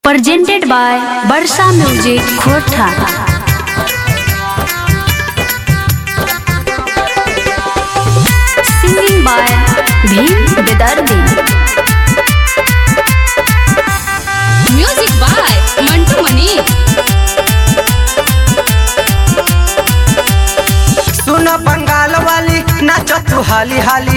presented by Barsa Music Khotha. Singing by Bhim Bedardi. Music by Mantu Mani सुन बंगाल वाली नाच तू हाली हाली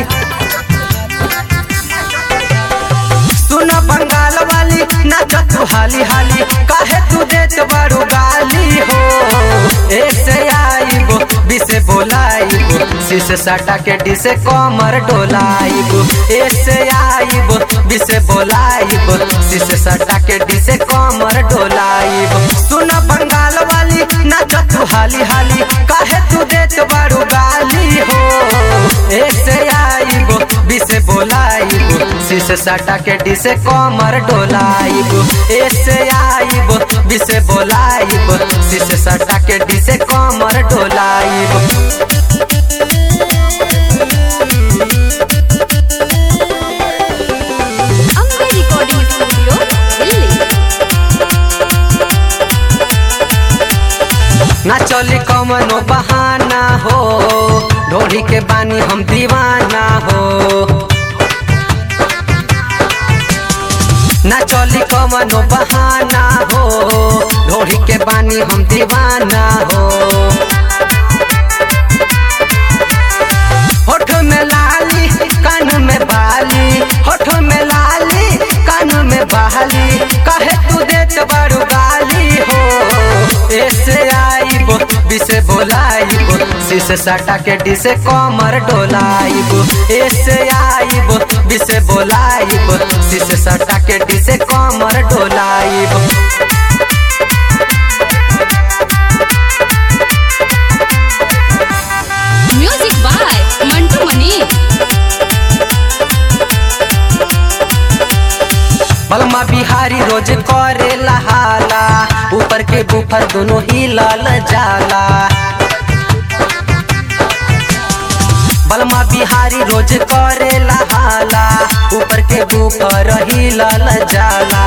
सुन बंगाल वाली नाच तू हाली हाली काहे तू देत बारू गाली हो ऐसे आईबो बिसे बोलाईबो शीशे सटा के डिसे कमर डोलाईबो ऐसे आईबो बिसे बोलाईबो शीशे सटा के डिसे कमर डोलाईबो सुन बंगाल वाली नाच तू हाली हाली काहे तू देत बारू गाली हो ऐसे आईबो बिसे बोलाईबो शीशे सटा के डिसे कमर डोलाईबो ऐसे आईबो बिसे बोलाईबो शीशे सटा के डिसे कमर डोलाईबो अम्बे रिकॉर्डिंग स्टूडियो दिल्ली ना चली कमनो बहाना हो ढोढ़ी के बानी हम दीवाना हो ना चली कमनो बहाना हो ढोढ़ी के बानी हम दीवाना हो होठ में लाली कान में बाली होठ में लाली कान में बाली कहे तू देत बारू गाली हो ऐसे आईबो बिसे बोलाईबो शीशे सटा के डिसे कमर डोलाईबो ऐसे आईबो बिसे बोलाईबो शीशे सटा के डिसे कमर डोलाईबो म्यूजिक बाय मंटू मनी बलमा बिहारी रोज करे लहाला ऊपर के बुफर दोनों ही लाल जाला बलमा बिहारी रोज करे लहाला ऊपर के बुफर ही लाल जाला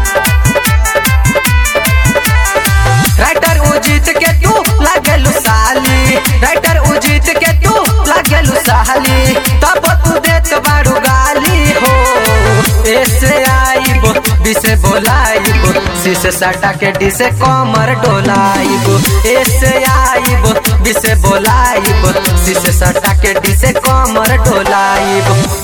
राइटर उजित के तू लागलू साली राइटर उजित के तू लागलू साली तब तू देत बारू गाली हो ऐसे आईबो बिसे बोलाईबो शीशे सटा के डिसे कमर डोलाईबो ऐसे आईबो बिसे बोलाईबो शीशे सटा के डिसे कमर डोलाईबो